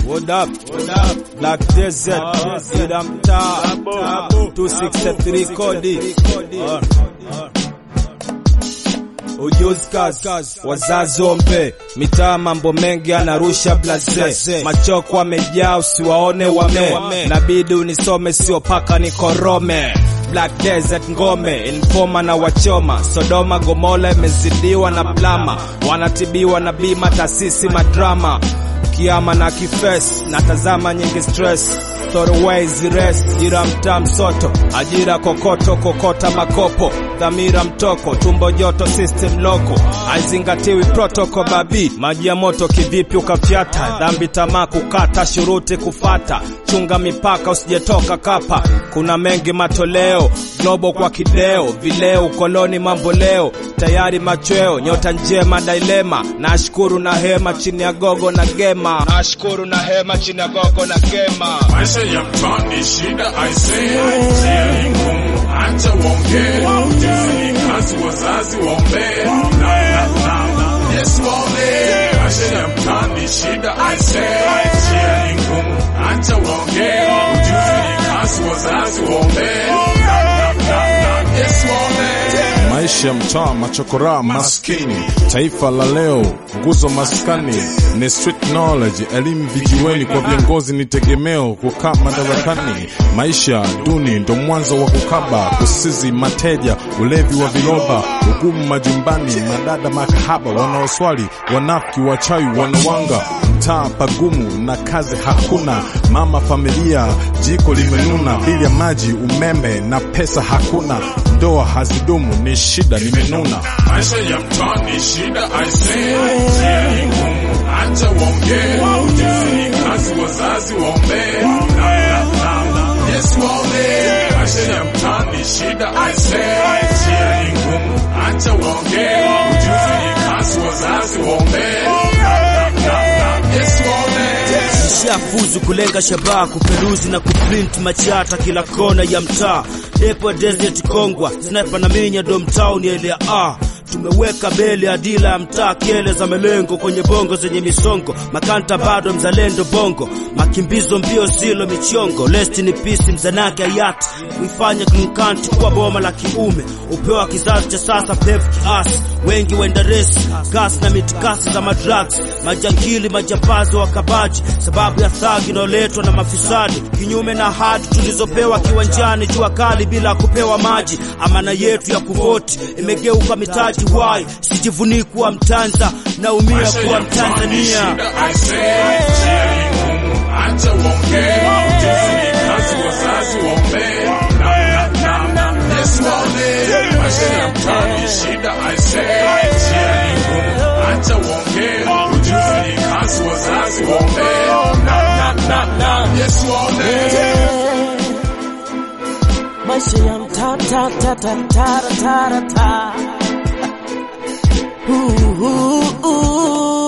What up? What up? Black Desert, ila mtaa 263 kodi. Uh, Ujuzi kazi, wazazi ombe, mitaa mambo mengi anarusha blaze, machoko wamejaa usiwaone wame, nabidi unisome sio paka nikorome. Black Desert ngome informa na wachoma Sodoma Gomora imezidiwa na blama, wanatibiwa na bima taasisi madrama kiama na kifes natazama nyingi stress Thoroways rest jira mtaa msoto ajira kokoto kokota makopo dhamira mtoko tumbo joto system loko aizingatiwi protoko babi maji ya moto kivipi ukafyata dhambi tamaa kukata shuruti kufata chunga mipaka usijetoka kapa kuna mengi matoleo globo kwa kideo vileo ukoloni mambo leo tayari machweo nyota njema dailema nashukuru na hema chini ya gogo na gema nashukuru na hema chini ya gogo na gema Maisha ya mtaani shida aisee, njia ni ngumu, acha waongee, ujuzi ni kazi, wazazi waombee, na na na na Yesu waombee. Maisha ya mtaani shida aisee, njia ni ngumu, acha waongee, ujuzi ni kazi, wazazi waombee, na na na na Yesu waombee. Maisha ya mtaa machokora maskini, taifa la leo nguzo maskani ni street knowledge, elimu vijiweni kwa viongozi ni tegemeo kukaa madarakani. Maisha duni ndo mwanzo wa kukaba, kusizi mateja, ulevi wa viroba, ugumu majumbani, madada makahaba, wanaoswali, wanafiki, wachawi, wanawanga mtaa pagumu na kazi hakuna, mama familia jiko limenuna, bili ya maji, umeme na pesa hakuna, ndoa hazidumu, ni shida nimenuna. Maisha ya mtaani shida aisee, njia ni ngumu, acha waongee, ujuzi ni kazi, wazazi waombee, na na na na Yesu waombee. Maisha ya mtaani shida aisee, njia ni ngumu, acha waongee, ujuzi ni kazi, wazazi waombee, na na na na Yesu waombee. Nishafuzu kulenga shabaha, kuperuzi na kuprint machata kila kona ya mtaa. Depo Desert Kongwa, sniper na minya dom town ile ya A. Tumeweka mbele adila ya mtaa, kele za melengo kwenye bongo zenye misongo, makanta bado mzalendo bongo, makimbizo mbio zilo michongo, lest ni peace mzanake hayati, kuifanya Green Country kuwa boma la kiume, upewa kizazi cha sasa pevu kiasi, wengi wenda resi, gas na mitikasi za madrugs, majangili majambazi wakabaji, sababu ya thagi inayoletwa na mafisadi, kinyume na hadi tulizopewa kiwanjani, jua kali bila kupewa maji. Amana yetu ya kuvoti imegeuka mitaji wai, sijivunii kuwa Mtanza, naumia Maisha kuwa ya mtaani Mtanzania. shida aisee, njia ni ngumu, acha waongee, ujuzi ni kazi, wazazi waombee, na na na na Yesu waombee. Maisha ya mtaani shida aisee, njia ni ngumu, acha waongee, ujuzi ni kazi, wazazi waombee, na na na na Yesu waombee. Maisha ya mtaa ta ta ta ta ta ta ta. Ooh, ooh, ooh.